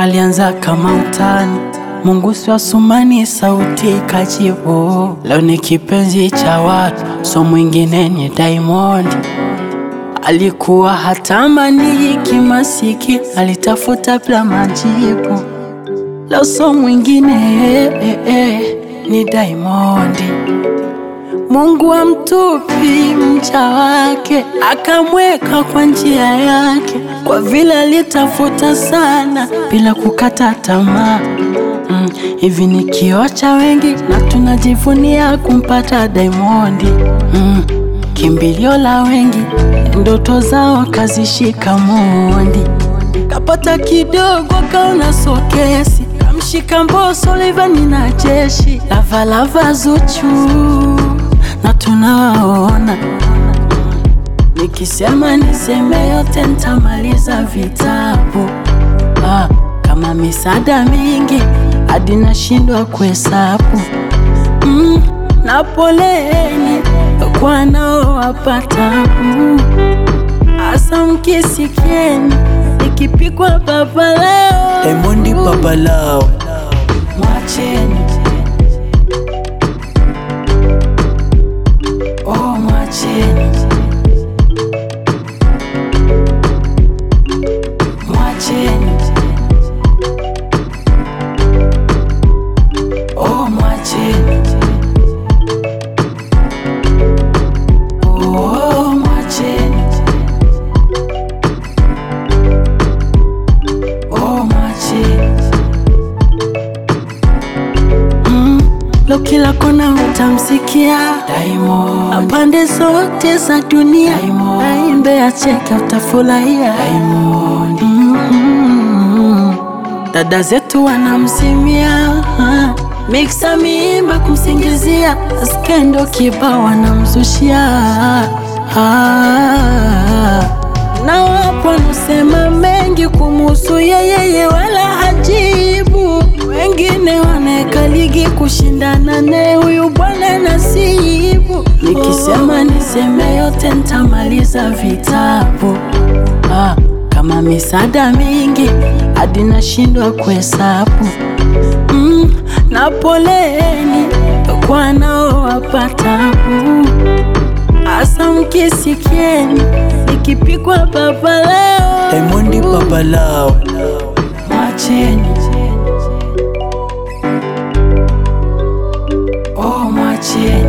alianza kama utani, Mungu si wa Sumani, sauti ikajibu. Leo ni kipenzi cha watu, so mwingine ni Diamond. Alikuwa hatamani kimasiki, alitafuta bila majibu. Leo so mwingine eh, eh, eh, ni Diamond. Mungu amtupi mcha wake, akamweka kwa njia yake, kwa vile alitafuta sana bila kukata tamaa. Mm, hivi ni kioo cha wengi na tunajivunia kumpata Diamond. Mm, kimbilio la wengi, ndoto zao kazishika mondi. Kapata kidogo kaona sokesi, kamshika Mbosso Rayvanny na jeshi lavalava Zuchu na tunawaona. Nikisema niseme yote ntamaliza vitabu ah, kama misaada mingi hadi nashindwa kuhesabu mm, na poleni kwa nao tabu, hasa mkisikieni nikipikwa baba leo, Diamond baba lao mwacheni oh, mwacheni mwacheni oh, mwacheni oh, mwacheni oh, mwacheni mm, lo kila kona utamsikia Diamond, pande zote za dunia aimbe acheke, utafurahia Diamond. Mm, dada zetu wanamsimia miksa miimba kumsingizia skendo kiba wanamzushia ah, na wapo wanasema mengi kumuhusu yeyeye wala hajibu wengine wanaweka ligi kushindana naye huyu bwana nasibu. Nikisema niseme yote ntamaliza vitabu ah, kama misaada mingi hadi nashindwa kuhesabu mm, na poleni kwa nao tabu, hasa mkisikieni nikipikwa baba leo, Diamond baba lao mwacheni oh, mwacheni